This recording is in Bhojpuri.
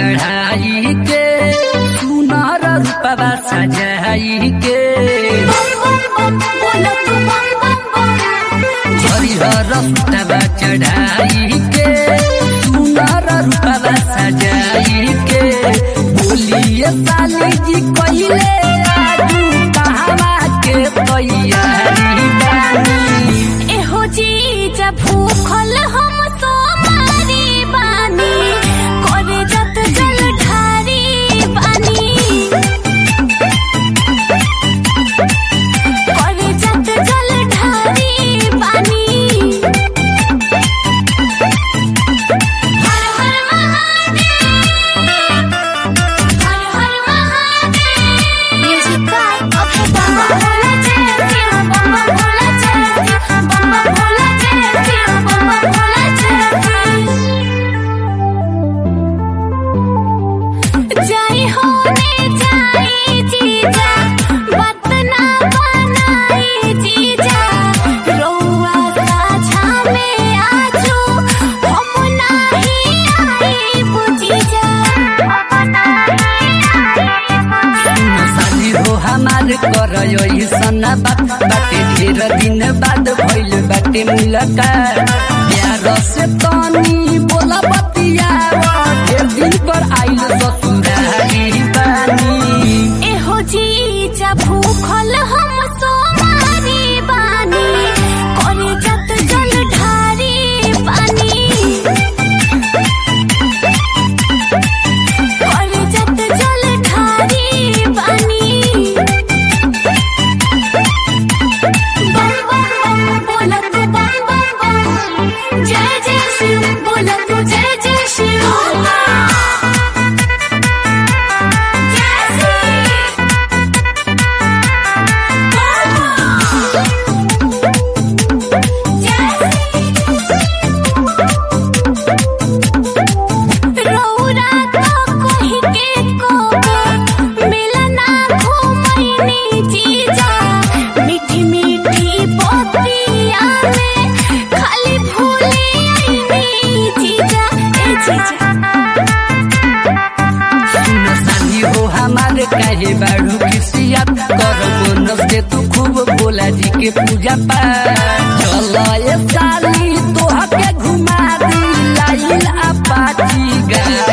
चढ़ाई के सुनर रूपवा सजाई के हरिहर सुतवा चढ़ाई के सुनर रूपवा सजाई के बोलिए साली जी कइले आजू कहवा के तैयारी बानी एहो जीजा भूखल हम सोमारी बानी करे जत जल ढारी बानी करे जत जल ढारी बानी हर हर महादेव हर हर महादेव म्यूजिक बाय अभय बाबा भोला जय शिव बाबा भोला जय शिव बाबा भोला जय शिव बाबा भोला जय शिव जय होने जाई जीजा बात ना बनाई जीजा रउआ साझा में आजू हम नाही आई बुझीजा हम नाही आई साली हो हमार कर सना बात बाटे ढेर दिन बाद भइल बाटे मुलाकात प्यार से तनी बोला बतिया ढेर दिन पर आइल ससुरारी बानी एहो जीजा भूखल हम सोमारी बानी करे जत जल ढारी बानी करे जत जल ढारी बानी बम बम बम बोला तू बम बम बम जय जय शिव बोला तू जय जय शिव जय शिव रौरा तो कहि के को मिलना घुमैनी जीजा मीठी मीठी बतिया में खाली भूली आईनी जीजा ए जीजा सुन साली हो हमार काहे बाड़ू खिसियत कर बोनस दे तू खूब भोला जी के पूजा पाठ चल ए साली तोह के घुमा दी लाइल अपाची गा